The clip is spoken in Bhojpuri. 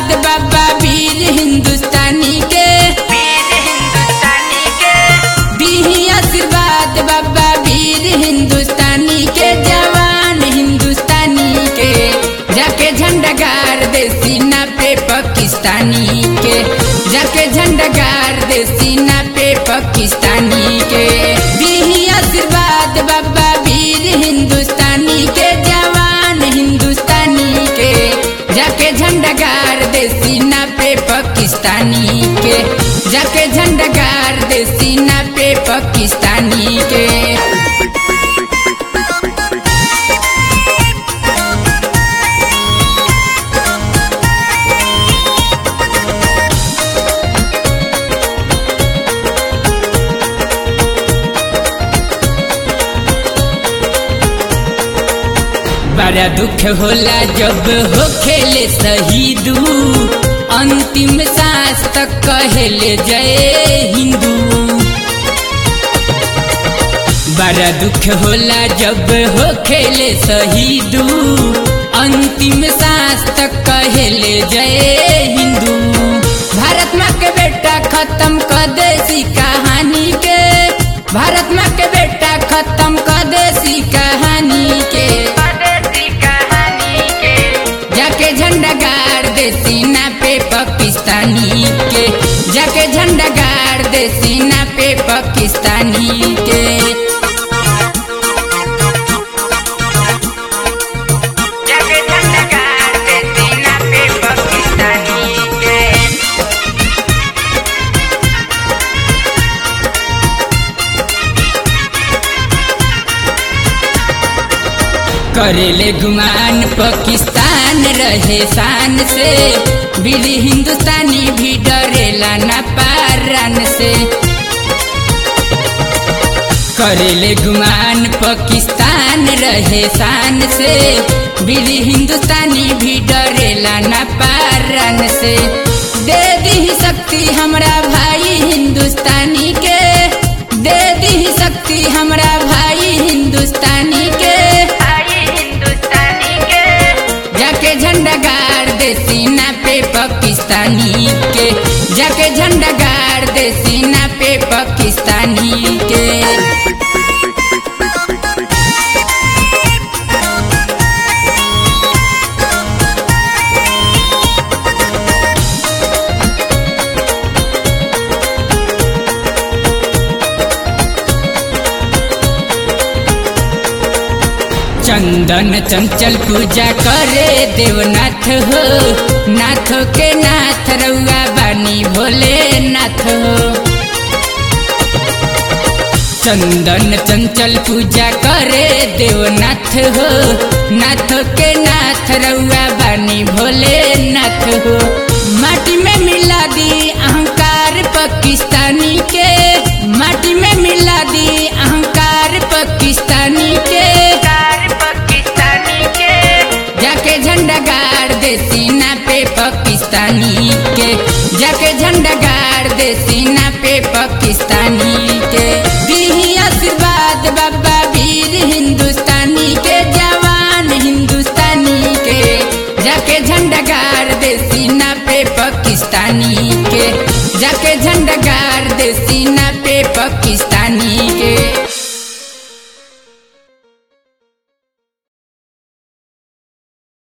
आशीर्वाद बाबा वीर हिंदुस्तानी के दीही आशीर्वाद बाबा वीर हिंदुस्तानी के जवान हिंदुस्तानी के जाके झंडा गाड़ दे सीना पे पाकिस्तानी के जाके झंडा गाड़ दे सीना पे पाकिस्तानी के दीही आशीर्वाद बाबा वीर हिंदुस्तानी के जवान हिंदुस्तानी के जाके झंडा गाड़ दे सीना पे पाकिस्तानी के जाके झंडा गाड़ दे सीना पे पाकिस्तानी के बड़ा दुख होला जब हो खेले शहीदू अंतिम सांस तक कहले जय हिंदू बड़ा दुख होला जब हो खेले शहीदू अंतिम सांस तक कहले जय हिंदू भारत माँ के बेटा खत्म कर देसी कहानी के भारत माँ के बेटा खत्म कर देसी कहानी के जाके झंडा गाड़ दे सीना पे पाकिस्तानी के जाके झंडा गाड़ दे सीना पे पाकिस्तानी के जाके झंडा गाड़ दे सीना पे पाकिस्तानी के करेले गुमान पाकिस्तान रहे शान से बीड़ी हिंदुस्तानी भी डरेला ना पारान से करेले गुमान पाकिस्तान रहे शान से बीड़ी हिंदुस्तानी भी डरेला ना पारान से दे दी शक्ति हमरा भाई हिंदुस्तानी के दे दी शक्ति हमरा भाई हिंदुस्तानी के आई हिंदुस्तानी के जाके झंडा गाड़ दे सीना पे पाकिस्तानी के जाके झंडा गाड़ दे सीना पे पाकिस्तानी के चंदन चंचल पूजा करे देवनाथ हो नाथ के नाथ रउआ बानी भोले नाथ हो चंदन चंचल पूजा करे देवनाथ हो नाथ के नाथ रउआ बानी भोले नाथ हो माटी में मिला दी अहंकार पाकिस्तानी के माटी में मिला दी अहंकार पाकिस्तानी के कार पाकिस्तानी के जाके झंडा गाड़ दे सीना पे पाकिस्तानी के जाके झंडा गाड़ दे सीना पे पाकिस्तानी के दीही आशीर्वाद बाबा वीर हिंदुस्तानी के जवान हिंदुस्तानी के जाके झंडा गाड़ दे सीना पे पाकिस्तानी के जाके झंडा गाड़ दे सीना पे पाकिस्तानी के